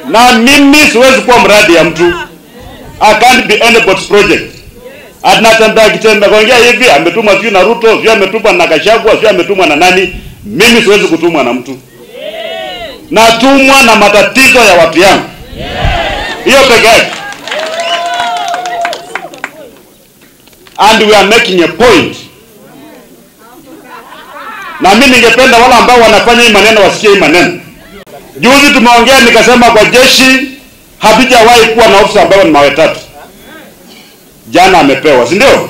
na mimi siwezi kuwa mradi ya mtu. I can't be anybody's project. Anatembea kitembea kaongea hivi, ametumwa sio na Ruto, sio ametumwa na Gachagua, sio ametumwa na nani. Mimi siwezi kutumwa na mtu, natumwa na matatizo ya watu yangu, hiyo peke yake. And we are making a point na mimi ningependa wale ambao wanafanya hii maneno wasikie hii maneno. Juzi tumeongea nikasema, kwa jeshi hatujawahi kuwa na ofisa ambao ni mawe tatu. Jana amepewa, si ndio?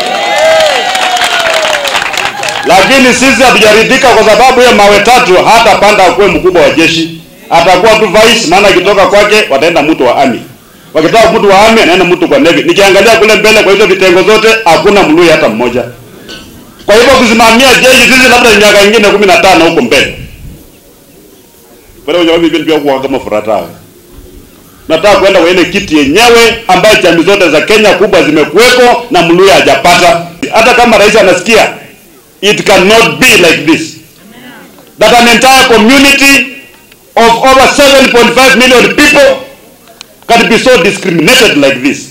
Lakini sisi hatujaridhika kwa sababu hiyo mawe tatu hata panda akuwe mkubwa wa jeshi, atakuwa tu vice, maana akitoka kwake wataenda mtu wa army, wakitoka mtu wa army anaenda mtu kwa navy. Nikiangalia kule mbele kwa hizo vitengo zote hakuna mlui hata mmoja. Kwa hivyo kusimamia jeshi sisi labda miaka ingine kumi na tano huko mbele. Pale wenye wapi pia kwa kama furata. Nataka kwenda kwa ile kiti yenyewe ambayo jamii zote za Kenya kubwa zimekuweko na Mluya hajapata. Hata kama rais anasikia it cannot be like this. That an entire community of over 7.5 million people can be so discriminated like this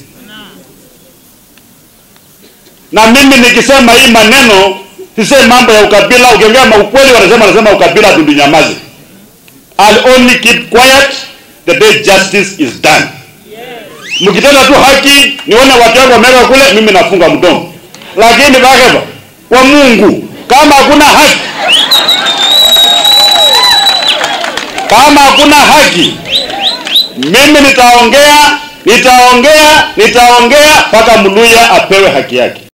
na mimi nikisema hii maneno sisemi mambo ya ukabila. Ukiongea ukweli, wanasema wanasema ukabila, tundunyamaze. I'll only keep quiet the day justice is done. Mkitenda tu haki, nione watu wangu wameweka kule, mimi nafunga mdomo. Lakini bakeba kwa Mungu, kama hakuna haki, kama hakuna haki, mimi nitaongea, nitaongea, nitaongea mpaka Mluya apewe haki yake.